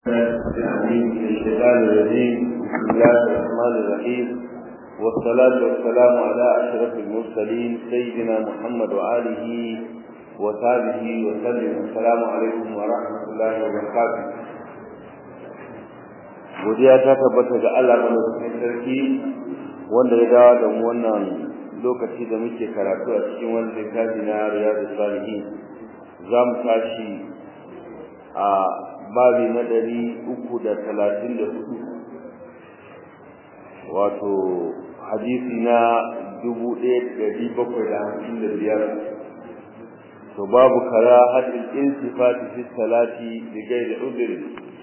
العليم من الشيطان الرجيم بسم الله الرحمن الرحيم والصلاة والسلام على أشرف المرسلين سيدنا محمد وآله وصحبه وسلم السلام عليكم ورحمة الله وبركاته godiya ta tabbata ga Allah madaukakin sarki wanda ya dawo da mu wannan lokaci da muke karatu a cikin wannan littafi na Riyadus Salihin za mu tashi a babi na ɗari uku da talatin da hudu wato hadisi na dubu ɗaya da ɗari bakwai da hamsin da biyar to babu kara hadin iltifati fi salati da gaida udiri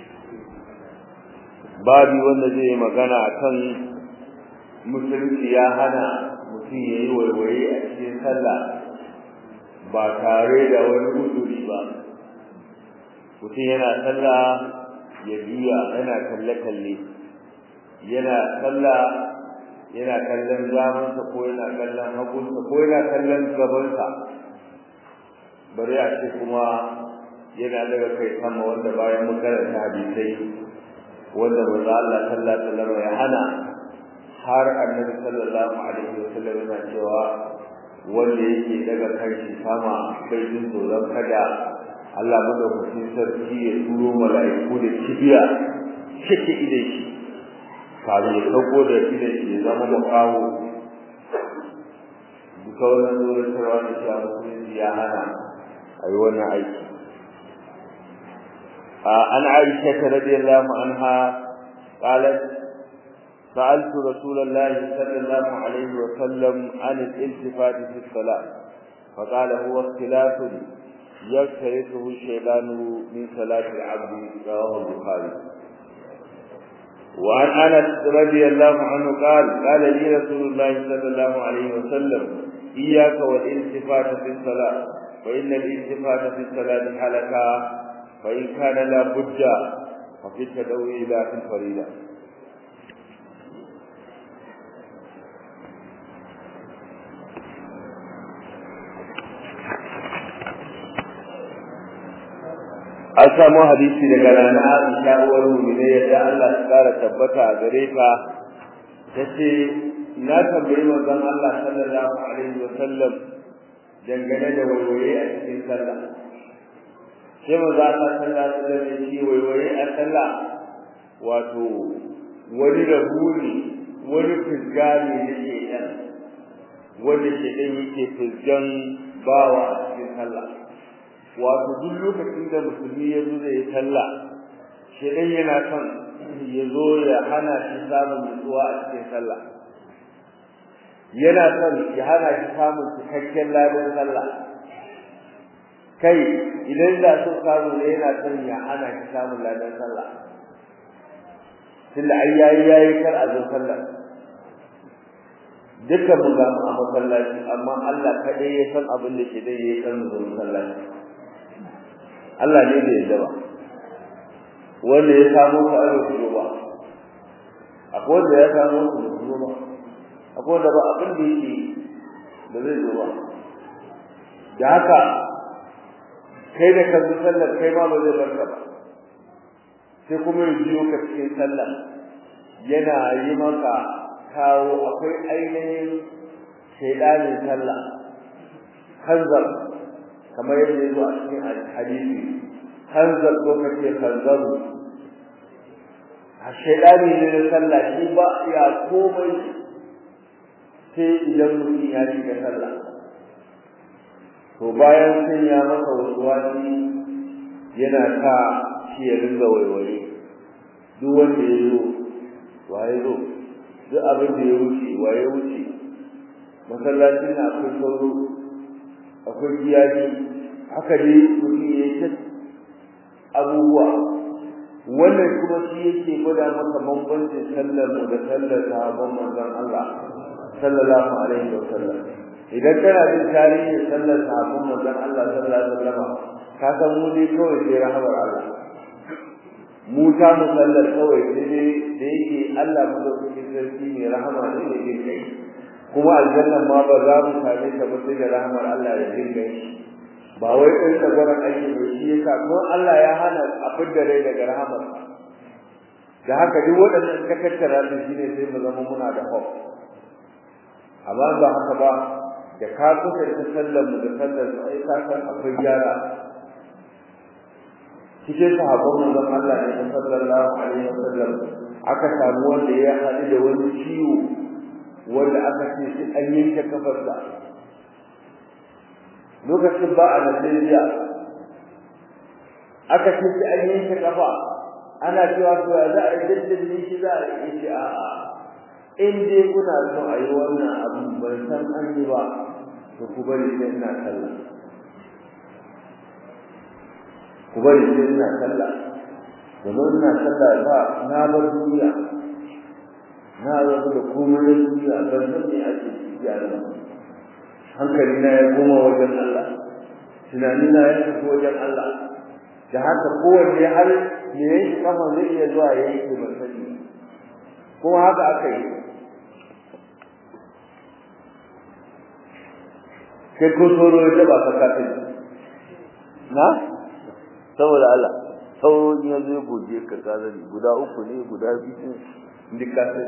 babi wanda zai yi magana akan musulunci ya hana mutum ya yi waiwaye a cikin sallah ba tare da wani uduri ba mutum yana sallah ya juya yana kalle-kalle yana sallah yana kallon zamansa ko yana kallon hagunsa ko yana kallon gabansa bari a ce kuma yana daga kai sama wanda bayan mun karanta hadisai wanda manzo Allah sallallahu alaihi wasallam ya hana har annabi sallallahu alaihi wasallam yana cewa wanda yake daga kanshi sama bai jin tsoron kada Allah madaukakin sarki ya turo mala'iku da kibiya cike idan shi kafin ya sauko da idan shi ya zama makawo duka wannan zuwa tarwa da shi a musulunci ya hana a yi wannan aiki an aisha radiyallahu anha qalat سألت رسول الله صلى الله عليه وسلم عن الالتفات في الصلاة فقال هو اختلاف يفترسه الشيطان من صلاة العبد رواه البخاري وعن انس رضي الله عنه قال قال لي رسول الله صلى الله عليه وسلم اياك والالتفات في الصلاه فان الالتفات في الصلاه حلقه فان كان لا بد ففي التدور الى في الفريضه an samu hadisi daga rana Aisha uwar mu'mina yadda Allah ya kara tabbata a gare ta tace na tambayi manzon Allah sallallahu alaihi wa sallam dangane da waiwaye a cikin sallah sai manzon Allah sallallahu alaihi wa sallam ya ce waiwaye a sallah wato wani rahuni wani fisga ne da ke yan wanda ke dan yake fisgan bawa a cikin sallah wato duk lokacin da musulmi ya zo zai sallah shedan yana son ya zo ya hana shi samun nutsuwa a cikin sallah yana son ya hana shi samun cikakken ladan sallah kai idan da so samu ne yana son ya hana shi samun ladan sallah tunda ai yayi yayi kar a zo sallah dukkan mu ga a masallaci amma Allah kadai ya san abin da shedan ya san zo masallaci Allah ne da yadda ba wanda ya samu ka aro ku ba akwai wanda ya samu ku ku ba akwai wanda ba abin da yake da zai zo ba da haka kai da ka zo sallar kai ma ba zai barka ba sai kuma ya biyo ka cikin sallar yana yi maka kawo akwai ainihin shaidanin sallah hanzar kamar yadda ya zo a cikin hadisi hanzar ko kace hanzaru a shaidani ne na sallah shi ba ya komai sai idan mutum ya shiga sallah to bayan sun ya masa wasu wani yana sa shi ya ringa waiwaye duk wanda ya zo waye zo duk abin da ya wuce waye wuce masallacin na akwai sauro akwai giyaji haka dai mutum ya yi abubuwa wannan kuma shi yake gwada maka bambancin sallar mu da sallar sahabban manzon Allah sallallahu alaihi wa sallam idan kana jin tarihin sallar sahabban manzon Allah sallallahu alaihi wa sallam ka san mu dai kawai sai rahamar Allah mu ta mu sallar kawai sai dai da yake Allah mu da sarki ne rahama ne da yake kuma aljannan ma ba za mu same ta ba sai da rahmar Allah da jin gai ba wai ɗan tsagoran aiki ba shi yasa ko Allah ya hana a fidda rai daga rahmar da haka duk waɗannan ka tattara da shi ne sai mu zama muna da hope amma ba haka ba da ka kusanta sallar mu da sallar su ai ka san akwai gyara cikin sahabban manzon Allah ne sallallahu alaihi wasallam aka samu wanda ya haɗu da wani ciwo wanda aka ce sai an yanke kafarsa lokacin ba a Najeriya aka ce sai an yanke kafa ana cewa to ya za a yi daddalin shi za a yi shi a'a in dai kuna so a yi wannan abu ban san an yi ba to ku bari sai ina sallah ku bari sai ina sallah domin ina sallah ba na bar duniya na rabu da komai na duniya ban san me ake ciki a nan hankali na ya koma wajen Allah tunani na ya tafi wajen Allah da haka kowanne har me yake kafa zai iya zuwa ya yi ban sani kuma haka aka yi kai ko tsoro ya taba ka kafin na saboda Allah sauro ya zo goje ka kazari guda uku ne guda biyu ne kafin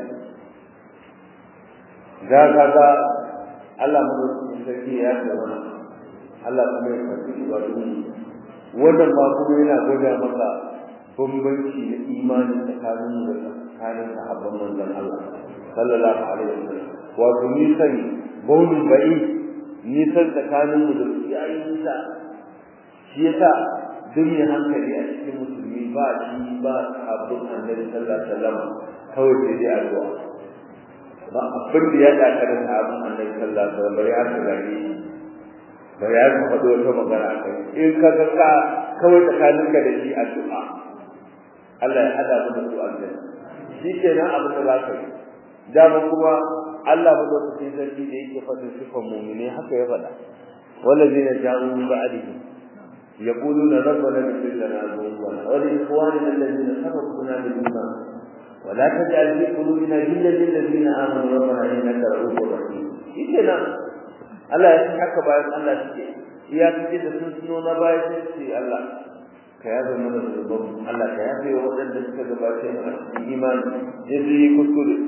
ga kaga Allah mu sarki ya ce mana Allah kuma ya karbi ibadun wannan ma kuma yana gwada maka bambanci na imani tsakanin da tsakanin sahabban manzon Allah sallallahu alaihi wasallam wato ni sani baunin bai nisan tsakanin mu da su yayi nisa shi yasa duk mai hankali a cikin musulmi ba shi ba sabbin annabi sallallahu alaihi wasallam kawai sai dai addu'a ba abin da ya daka da sabbin annabi sallallahu alaihi wasallam bari har gani bari har ka faɗo wata magana a kai in ka ga ka kawai tsakanin ka da shi addu'a Allah ya hada mu da su aljanna shi kenan abin da za ka yi dama kuma Allah madaukakin sarki da yake faɗin sifan mu'mini haka ya faɗa wallazina ja'u min ba'dihi yaquluna rabbana ighfir lana dhunubana wa li ikhwanina alladhina sabaquna bil iman wa la taj'al fi qulubina ghillan lil ladzina amanu rabbana innaka ra'ufur rahim shikenan Allah ya san haka bayan Allah suke iya kace da sun suno na baya sai Allah ka yabe mana zunuban Allah ka yabe wa waɗanda suka gabace mu a cikin imani yasu yi kuskure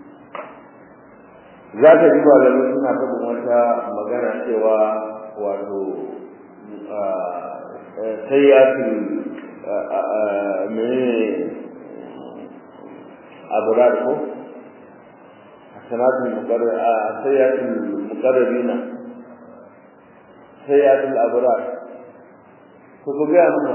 za ka ji malamai suna faɗin wata magana cewa wato sayyatul mene abrar ko hasanatul muqarrar sayyatul muqarrabina sayyatul abrar ko ko ga mun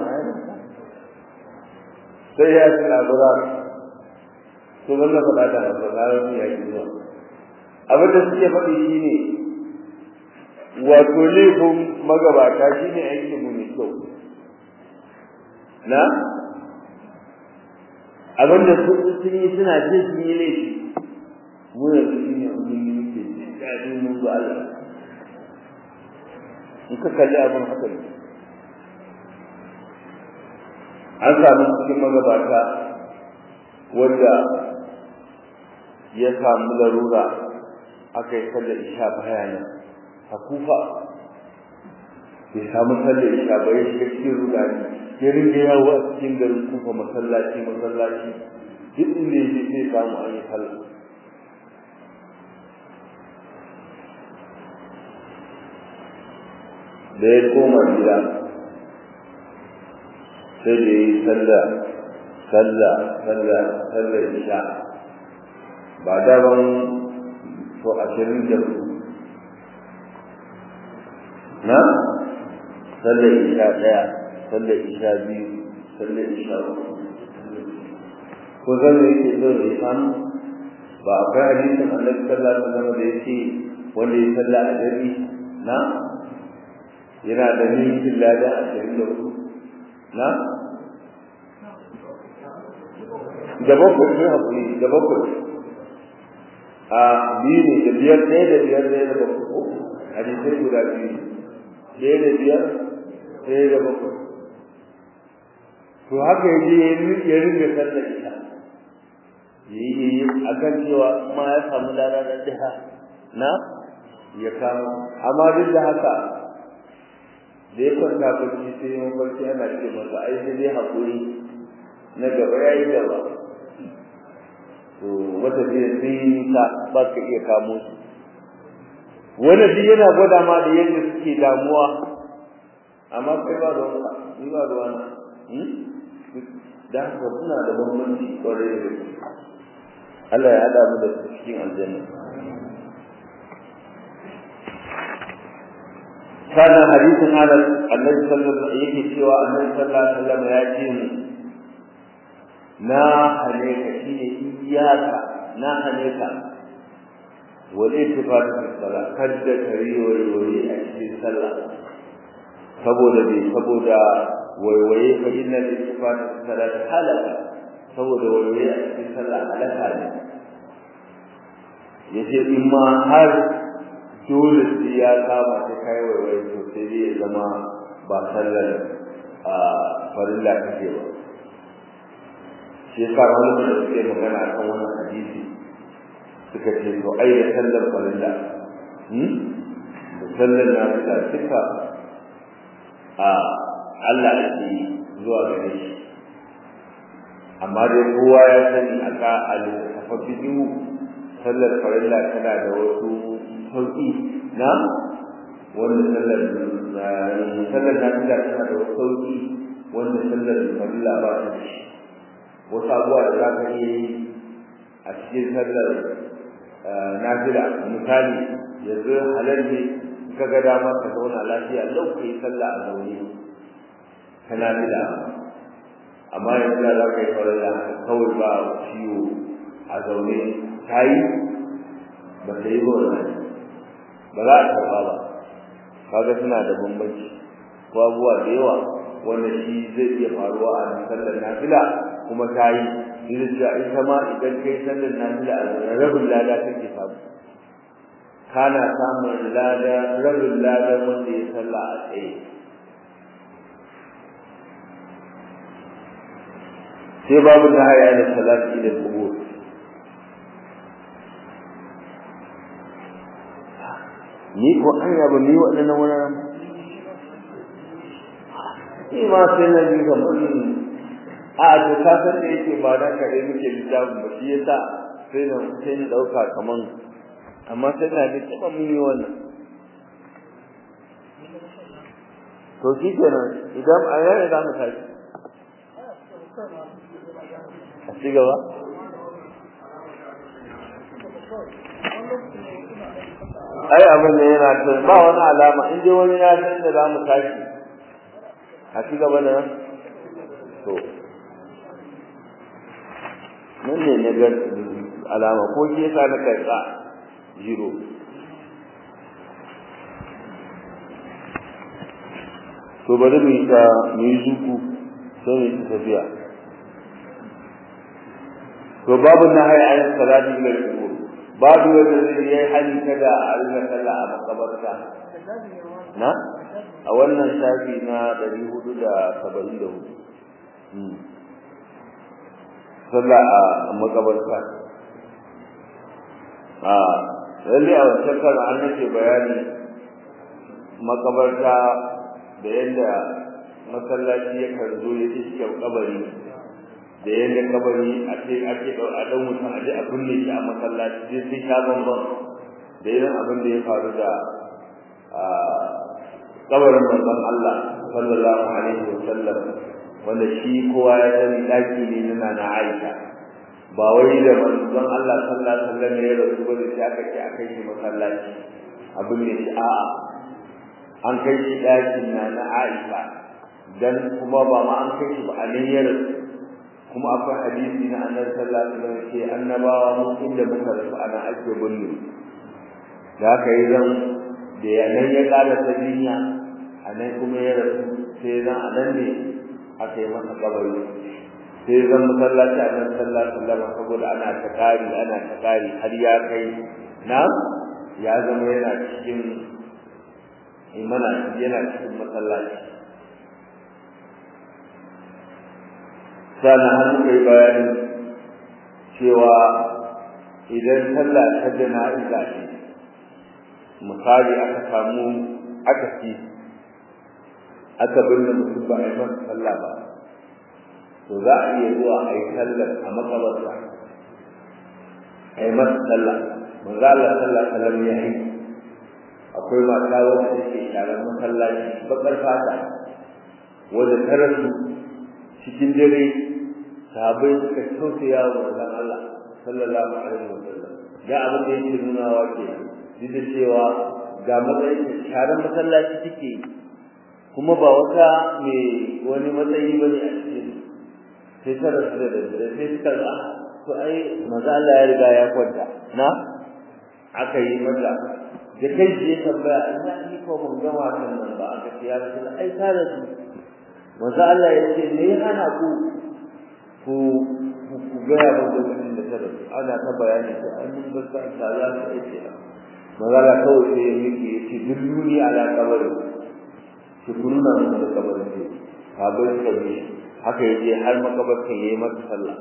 sayyatul abrar to wannan faɗa da ba ya yi zuwa abin da suke faɗi shi ne wato laifin magabata shi ne aikin mu mai kyau na abin da sun yi suna jin sun yi laifi mu yanzu shi ne mun yi muke jin daɗin mun zo Allah in ka kalli abin haka ne an samu cikin magabata wanda ya samu larura aka yi sallar isha baya nan a kufa bai samu sallar isha ba ya shiga cikin rudani ya ringa yawo a cikin garin kufa masallaci masallaci duk inda ya je zai samu an yi sallah da ya koma gida sai da ya yi sallah sallah sallah sallar isha ba daban to ashirin da hudu na sallar isha ɗaya sallar isha biyu sallar isha uku ko zan da yake so da ya samu ba akwai hadisin annabi sallallahu alaihi wasallam da yake wanda ya salla a dare na yana da ninkin lada ashirin da hudu na da bakwai ne haƙuri da bakwai a biyu ne da biyar ɗaya da biyar ɗaya da bakwai ko hadisai guda biyu ɗaya da biyar ɗaya da bakwai to haka ya je ya ringa sallar ita ya yi a kan cewa ma ya samu lada da ɗaya na ya kama amma duk da haka da ya kwanta barci sai ya barci ana ce masa ai sai dai haƙuri na gaba ya yi gaba to matafiya sun yi nisa ba ka iya kamo su wani duk yana gwada ma da yadda suke damuwa amma kai ba ruwan ka ni ba ruwa na da haka suna da bambanci kwarai da gaske Allah ya haɗa mu da su cikin aljanna kana hadisin ala annabi sallallahu alaihi yake cewa annabi sallallahu alaihi wasallam ya ce mu na hane ka shine iyaka na hane ka wal ittifaq fi salat kadda kariyo wani a cikin sallah saboda bai saboda waiwaye fa inna al-ittifaq fi salat halaka saboda waiwaye a cikin sallah halaka ne yace in ma har dole sai ya kama ta kai waiwaye to sai dai ya zama ba sallar a farilla kake ba shi yasa wani da suke magana a kan wannan hadisi suka ce to ai da sallar farilla hmm da sallar nafila duka a Allah ake zuwa gare shi amma dai kowa ya sani a ka al-tafafi sallar farilla tana da wasu sauki na wanda sallar sallar nafila tana da wasu sauki wanda sallar farilla ba ta da shi wasu abubuwa da za ka iya yi a cikin sallar nafila misali yanzu halal ne ka ga dama ka zauna lafiya lau ka yi sallah a zaune ta nafila amma yanzu da za ka yi farilla kawai ba ciwo a zaune ta yi ba ta yi ba wannan ba za a karɓa ba kaga suna da bambanci ko abubuwa da yawa wanda shi zai iya faruwa a sallar nafila kuma ta yi irin da ita ma idan kai sallar nafila a zaune rabin lada kake samu kana samun lada rabin lada wanda ya salla a tsaye sai babu na haya da salati da kubur ni ko an yaba ni waɗannan wuraren ni ma sai na ji kamar a to ka san da yake ba dan kare muke littafin ba shi yasa sai na sai na dauka kaman amma sai na ji kiba mun yi wannan to shi kenan idan a yau za mu tashi a ci gaba ai abin da yana ta ba wani alama in dai wani ya san da za mu tashi a ci gaba da nan to nan ne na ga alama ko ke sa na karɓa zero to bari mu yi ta mu yi zuku sai mu yi tafiya to babu na haya ayin salati ila al-qubur babu wanda zai yi hali kada a rika sallah a makabarta na a wannan shafi na 474 sallah a makabarta a lalle a wancan kan an nake bayani makabarta da yadda masallaci ya zo ya iske kabari da yadda kabari a ce ake a dan mutum a je a binne shi a masallaci sai sai sha bambam da irin abin da ya faru da kabarin manzon Allah sallallahu alaihi wa sallam wanda shi kowa ya sani daki ne na na Aisha ba wai da manzon Allah sallallahu alaihi wa sallam ya rasu ba da shi aka ce akai shi masallaci abin ne shi a'a an kai shi dakin na na Aisha dan kuma ba ma an kai shi ba a nan ya rasu kuma akwai hadisi na annabi sallallahu alaihi wasallam ce annabawa mu inda muka rasu ana ake bunne da haka yi zan da ya nan ya kara ta jinya a nan kuma ya rasu sai zan a nan ne aka yi masa kabari sai zan masallaci a nan sallallahu alaihi wasallam saboda ana ta kari ana ta kari har ya kai na ya zama yana cikin imana yana cikin masallaci sannan har muka yi bayani cewa idan sallah ta jana'iza ce misali aka samu aka ci aka binne mutum ba a yi masa sallah ba to za a iya zuwa a yi sallar a makabarta ai masa sallah manzo Allah sallallahu alaihi wasallam ya yi akwai mata wanda take sharar masallaci bakar fata wanda ta rasu cikin dare sahabbai suka tausaya wa manzon Allah sallallahu alaihi wasallam ga abin da yake nunawa ke duk da cewa ga matsayin sharar masallaci take kuma ba wata mai wani matsayi bane a cikin sai ta rasu da dare sai suka ga to ai manzo Allah ya riga ya kwanta na aka yi mata da kai ji ya tambaya ina ni ko mun ga wannan nan ba aka ce ya rasu ai ta rasu manzo Allah ya ce me ya hana ku ku ku ga ya ba lokacin da ta rasu ana ta bayani to an mun ga ta za ta ce manzo Allah kawai sai ya miki ya ce dulluni ala kabari ki kunna mun da kabarin ne ka bar ka bi haka yaje har makabartan yayi mata sallah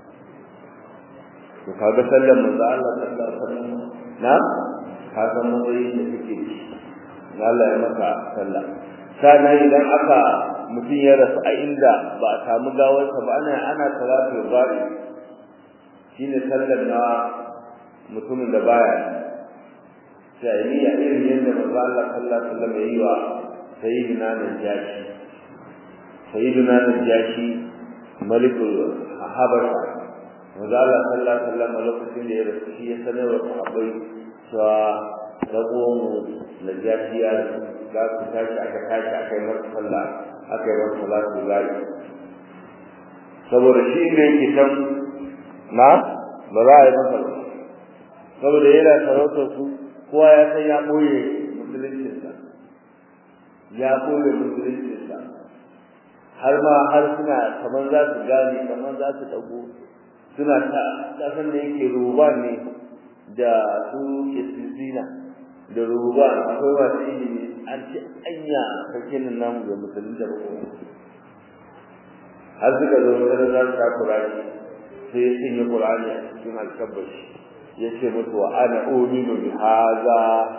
to kaga sallar manzo Allah sallallahu alaihi wasallam na ka san matsayin da kake da shi Allah ya maka sallah sana idan aka mutum ya rasu a inda ba a samu gawarsa ba ana ana salatu bari shine sallar na mutumin da baya jahiliya irin yadda manzo Allah sallallahu alaihi wasallam ya yi wa sayyidina najashi sayyidina najashi malikul habasha manzo Allah sallallahu alaihi wasallam lokacin da ya rasu shi ya sanar wa sahabbai cewa rabuwan mu najashi ya za ku tashi aka tashi aka yi masa sallah aka yi masa salatu zai saboda shi inda yake can na ba za a yi masa ba saboda yana sarautar su kowa ya san ya ɓoye musuluncinsa ya ɓoye musuluncinsa har ma har suna kamar za su gane kamar za su ɗago suna ta kasan da yake ruban ne da su istisina da ruban akwai wasu ilimi an ce anya sarkin namu ga musulun da rubu har suka zo wata za su ta kurani sai ya sanya kurani a cikin alkabashi ya ce mutu wa ana uminu bi haza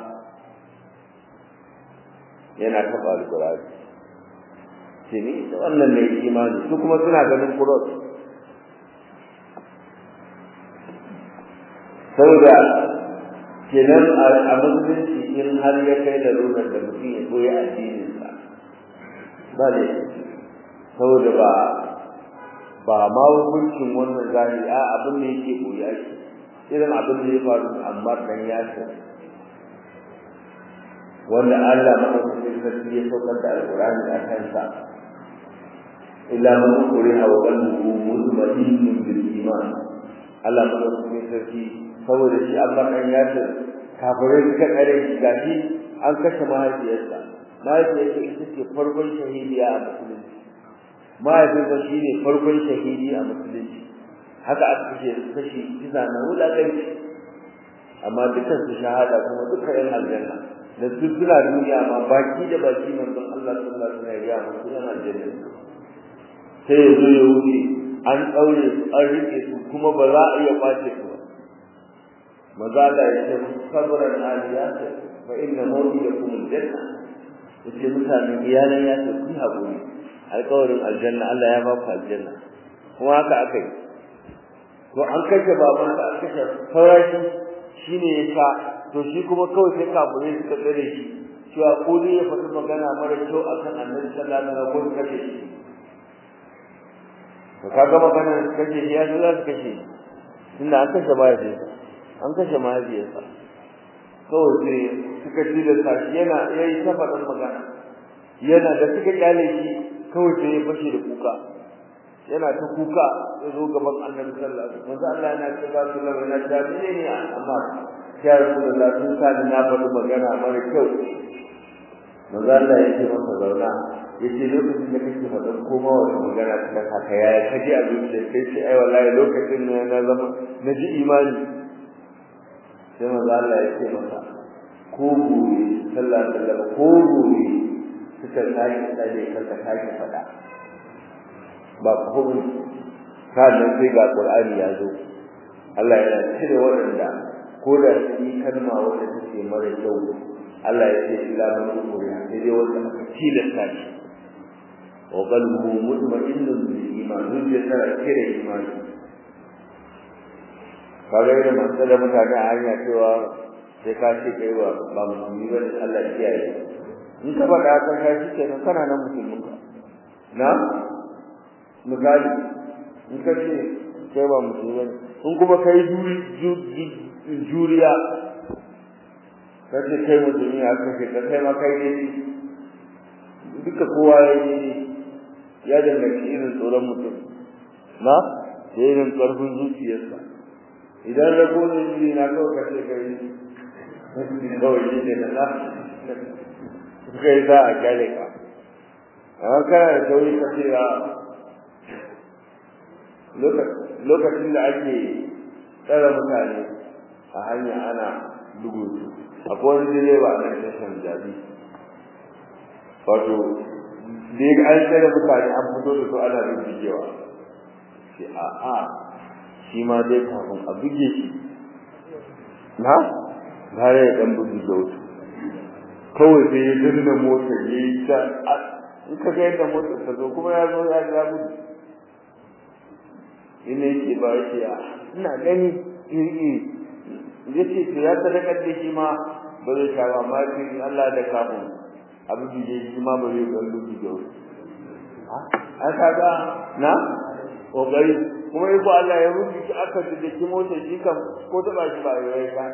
yana taɓa alkurani ce ni da wannan ne imani su kuma suna ganin kuros saboda kenan a musulunci in har ya kai da runar da mutum ya koyi addininsa ba ne saboda ba ba ma hukuncin wannan zahiri a abin da yake koya shi irin abin da ya faru da Ammar dan Yasir wanda Allah madaukakin sarki ya saukar da Alƙur'ani a kansa illa man ukriha wa qalbuhu mutma'innun bil iman Allah madaukakin sarki saboda shi Ammar dan Yasir kafirai suka kare shi gashi an kashe mahaifiyarsa mahaifiyarsa ita ce farkon shahidiya a musulunci mahaifinsa shi ne farkon shahidi a musulunci haka aka kashe kashi kisa na wulaƙanci amma dukkan su shahada kuma duka yan aljanna da su suna duniya ma baki da baki manzon Allah sallallahu alaihi wasallam ya musu yan aljanna sai ya zo ya wuce an ɗaure su an riƙe su kuma ba za a iya kwace su ba maza Allah ya ce musu sabran aliyat fa inna mawdiyakum aljanna yace mutanen iyalan ya ce ku haƙuri alƙawarin aljanna Allah ya ba ku aljanna kuma haka aka yi to an kashe baban da an kashe farashi shine yasa to shi kuma kawai sai kafirai suka tsare shi cewa ko dai ya faɗi magana mara kyau akan annabi sallallahu alaihi wasallam ko kashe shi to kaga magana kashe shi ya zo za su kashe tunda an kashe mahaifiyarsa an kashe mahaifiyarsa kawai sai suka tilasta shi yana yayi ta faɗin magana yana da suka kyale shi kawai sai ya fashe da kuka yana ta kuka ya zo gaban annabi sallallahu alaihi wasallam Allah yana ce ba su lawa na da ne ne amma ya rasulullah sun sa ni na faɗi magana mara kyau manzo Allah ya ce masa zauna ya ce lokacin da kake faɗin koma wata magana ta haka yaya ka ji abin da kai ce ai wallahi lokacin ne na zama na ji imani sai manzo Allah ya ce masa ko gobe sallallahu alaihi wasallam ko gobe suka sake tsare ka ka sake faɗa ba komai sannan sai ga Qur'ani ya zo Allah yana cire waɗanda ko da su yi kalma wanda take mara kyau Allah ya ce ila man ukuri sai dai wanda aka tilasta shi wa qalbuhu mutma'innun bil iman zuciya tana cire imani kaga irin masu da mutane a hanya cewa sai ka ce kai ba ba musulmi ba Allah ya kiyaye in ka faɗa ka ka shi kenan kana nan musulmin ka na misali in ka ce kai ba musulmi ba in kuma kai juriya ka ce kai musulmi a ka ce kai ma kai ne duka kowa ya yi ya danganci irin tsoron mutum na da irin ƙarfin zuciyarsa idan rago ne jiri na kawai ka ce kai kawai shi ne na na suka yi za a kyale ka amma kana da sauri ka ce a lokacin da ake tsara mutane a hanya ana bugu su akwai wani direba a nan tashan jabi wato da ya an tsara mutane an fito da su ana bincikewa ce a a shi ma dai kafin a buge shi na gare ya dan bugi da wasu kawai sai ya danna motar ya yi ta in ka ga yadda motar ta zo kuma ya zo ya ga gudu ina yake ba yake a ina gani iri ya ce to ya sadakar da shi ma ba zai sha ba amma in Allah da kafin abu bije shi ma ba zai ɗan bugi da wasu a kaga na kokari kuma yi ko Allah ya rubuta shi aka da ki motar shi kam ko taba shi ba ya ka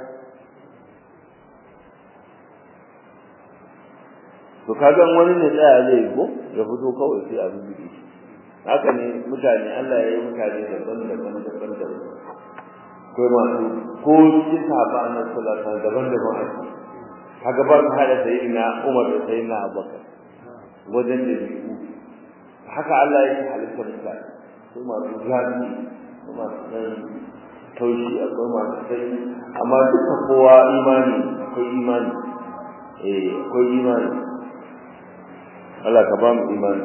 to kaga wani ne tsaya zai go ya fito kawai sai a rubuta shi haka ne mutane Allah ya yi mutane daban-daban daban-daban ko masu ko cikin sahaba na sallallahu daban-daban a ciki kaga ba ka hada sayyidina Umar da sayyidina Abubakar wajen da biyu haka Allah ya halitta mutane su masu zafi su masu ɗan taushi akwai masu sai amma duka kowa imani akwai imani eh akwai imani Allah ka ba mu imani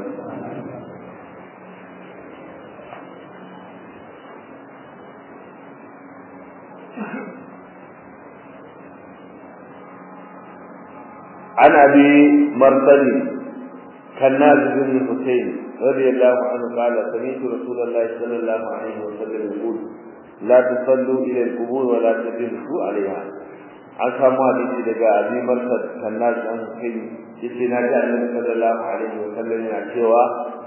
عن ابي مرسل كناز بن حسين رضي الله عنه قال سمعت رسول الله صلى الله عليه وسلم يقول لا تصلوا الى القبور ولا تجلسوا عليها an samu hadisi daga abi marsad kannas an kai yace na ji annabi sallallahu alaihi wa sallam yana cewa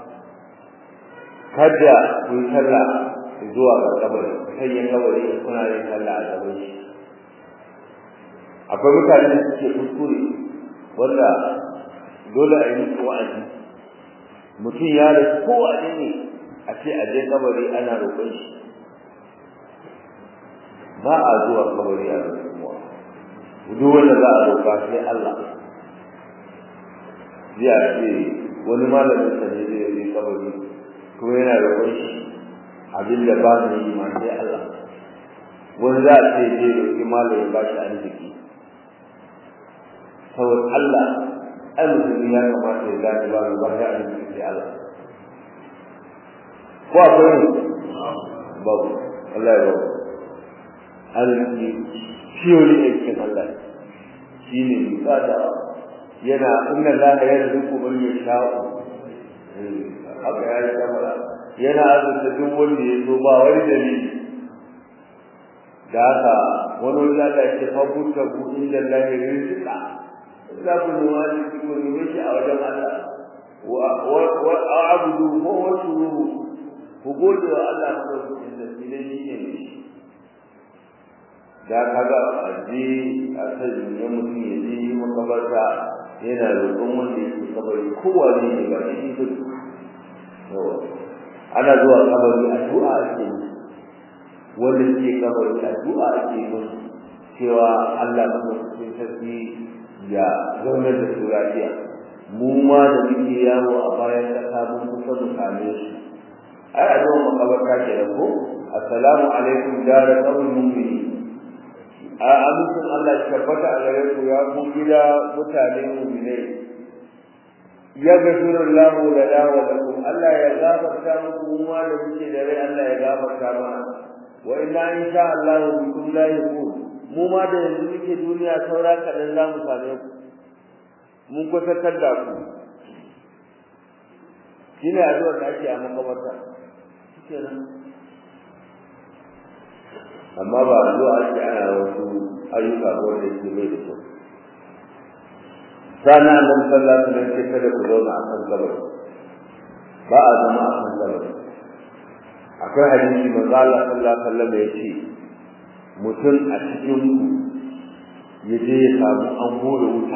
kada ku yi sallah zuwa ga kabari kai ya kabari kuna yin sallah a gaban shi akwai mutane da suke kuskure wanda dole a yi musu wa'azi mutum ya da kowane ne a ce a je kabari ana roƙon shi ba a zuwa kabari a roƙon duk wanda za a roƙa sai Allah zai a ce wani malamin sa ne zai yi kabari kuma yana roƙon shi abin da ba mu yi ma sai Allah wani za a ce zai roƙi malamin ba shi arziki saboda Allah ai musulmi ya kamata ya gane ba mu ba shi arziki sai Allah ko akwai ne babu Allah ya babu arziki shiyoli aikin Allah shi ne misada yana inna Allah ya rizuku man yasha'u haka ya yi kamara yana azurta duk wanda ya zo ba wani dalili da haka wani wajen Allah ya ce fabuta bu inda Allah ya rizika za ku nuna arziki ku neme shi a wajen Allah wa abudu ko wasu ruhu ku gode wa Allah ko ku inda shi ne shi ne da kaga aje a sai ne mutum ya je makabarta yana roƙon wanda yake kabari kowa ne ne ba shi ne ana zuwa kabari addu'a ake wanda ke kabari addu'a ake musu cewa Allah madaukakin sarki ya zaunar da su lafiya mu ma da muke yawo a bayan kasa mun kusa mu same su ai a zuwa makabarta ke da ko assalamu alaikum dara qawmin mu'minin a amincin Allah ya tabbata a gare ku ya ku gida mutane mu'minai ya gafiru Allah da dawa da ku Allah ya gafarta muku mu da muke da rai Allah ya gafarta mana wa inna insha Allah bikum la yakun mu ma da yanzu muke duniya saura kadan za mu same ku mun kusantar da ku shine addu'ar da ake a makabarta shikenan amma ba zuwa ake ana wasu ayyuka ko da yake bai da kyau sana nan sallah sunan ce kada ku zauna a kan kabari ba a zama a kan kabari akwai hadisi manzo Allah sallallahu alaihi wasallam ya ce mutum a cikin ku ya je ya samu an hore wuta